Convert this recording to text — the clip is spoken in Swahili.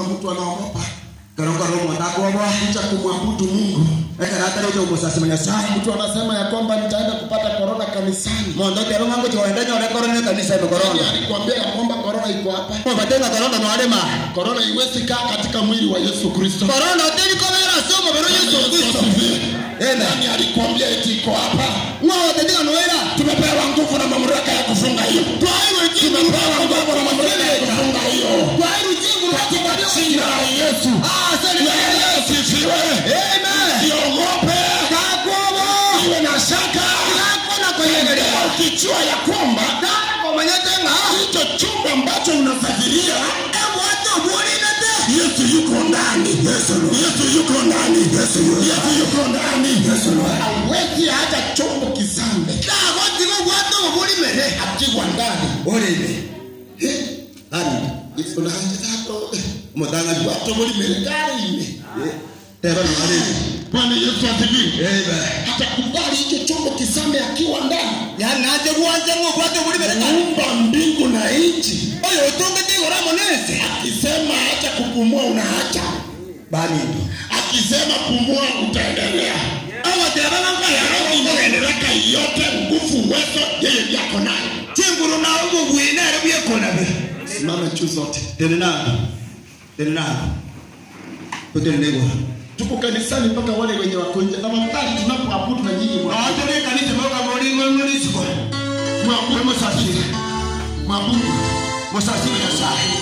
kuna mtu anaogopa Korokoro motakwobwa. kuja kumwabudu Mungu. Ekaratarete omusasi Nyasaye. Mtu anasema ya kwamba nitaenda kupata korona kanisani. Mondo tero mango chiwaenda nyore korona kanisa ime Nani korona. alikwambia ya kwamba korona iko hapa? Mobatenga korona nwale ma. Korona iwezi kaa katika mwili wa Yesu Kristo. Korona oteri kobera somo bero Yesu Kristo. Amen. Nani alikwambia eti iko hapa? Ngwa otendika nwera. Tumepewa nguvu na mamlaka ya kufunga hiyo. Twaiwe jingu Tumepewa nguvu na mamlaka ya kufunga hiyo. Twaiwe jingu Katika jina la Yesu. Ah, sasa Na Yesu sifiwe. Amen. Siogope. Kakobo. Iwe na shaka. Kakona kwenyegelea. Leo ukijua ya kwamba Dara kwa manyatenga. hicho chumba ambacho unasafiria Ebu hata ubulinete. Yesu yuko ndani. Yesu Yesu yuko ndani. Yesu Yesu yuko ndani. Yesu hawezi hata chombo kizambe Dago tigo bwato ubulimere. akiwa ndani. Olele. Eh, Nani? Unaanza zako Mutanga jwa. watu muri gari Tero nwale. Bwana Yesu asifiwe. Amen. Hata kubali hicho chombo kizambe akiwa ndani. Yani naje kuwanja ngo bwato ubulimere. Muumba mbingu na nchi. Oyo utonge tigo ramo nese. Akisema acha kupumua unaacha. Bani. Akisema pumua utaendelea. Awa tera nanga ya Roho inaendeleka yote, nguvu, uwezo, yeye ndiye ako nayo. Chinguru na ubu bwina re bye kona be. Simama juu zote. Tene nani? Tene nani? Kutene nego. Tuko kanisani mpaka wale wenye wako nje. Tafadhali tunapoabudu na nyinyi mwa- Awacho ne kanisa boka bolingo ngoni siko. mwabudu, Musasiri. mwabudu. Musasiri ya sai.